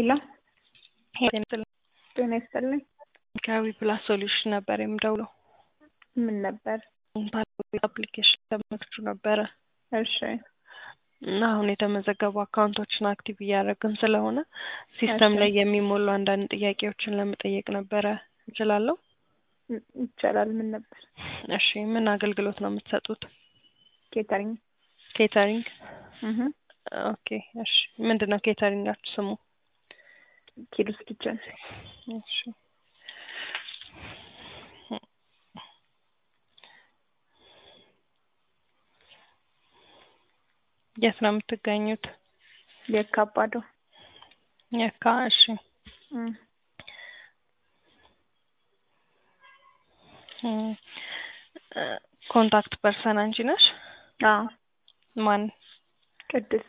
ሄሎ ሄሎ ጤና ይስጥልኝ። ከዊ ፕላስ ሶሉሽን ነበር የምደውለው። ምን ነበር? አፕሊኬሽን ተመክቹ ነበረ እሺ እና አሁን የተመዘገቡ አካውንቶችን አክቲቭ እያደረግን ስለሆነ ሲስተም እሺ። ላይ የሚሞሉ አንዳንድ ጥያቄዎችን ለመጠየቅ ነበረ። እችላለሁ? ይ- ይቻላል። ምን ነበር? እሺ ምን አገልግሎት ነው የምትሰጡት? ኬተሪንግ። ኬተሪንግ። እህ ኦኬ እሺ ምንድን ነው ኬተሪንጋችሁ ስሙ? ኪዱስ ኪችን። እሺ የት ነው የምትገኙት? የካባዶ የካ እሺ እም፣ እም፣ እ፣ ኮንታክት ፐርሰን አንቺ ነሽ? አዎ ማን? ቅድስት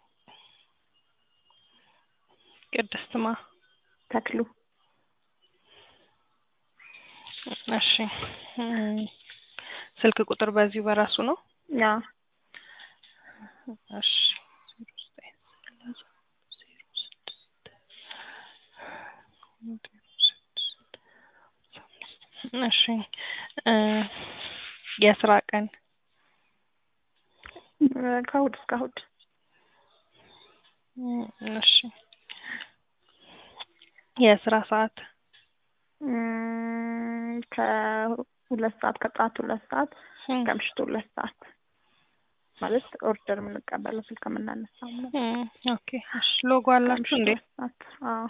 ቅድስትማ ተክሉ። እሺ እም፣ ስልክ ቁጥር በዚሁ በራሱ ነው? አዎ እሺ እሺ እ፣ የስራ ቀን እ፣ ከእሑድ እስከ እሑድ እም፣ እሺ የስራ ሰዓት እም፣ ከሁለት ሰዓት ከጠዋት ሁለት ሰዓት እም፣ ከምሽቱ ሁለት ሰዓት ማለት ኦርደር የምንቀበለው ስልክ የምናነሳው ነው። እም፣ ኦኬ እሺ ሎጎ አላችሁ ከምሽቱ እንዴ? ሁለት ሰዓት። አዎ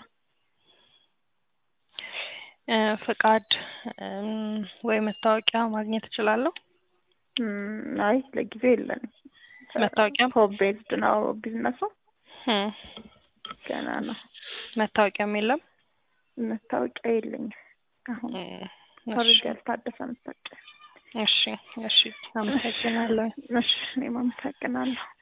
እ፣ ፍቃድ እም፣ ወይ መታወቂያ ማግኘት እችላለሁ? እም፣ አይ ለጊዜው የለንም። መታወቂያም? ሆም ቤዝድ ነው ቢዝነሱ እም፣ ገና ነው። መታወቂያም የለም? መታወቂያ የለኝም አሁን እም፣ ኦልሬዲ እሺ ያልታደሰ መታወቂያ። እሺ እሺ አመሰግናለሁ። እሺ እኔም አመሰግናለሁ።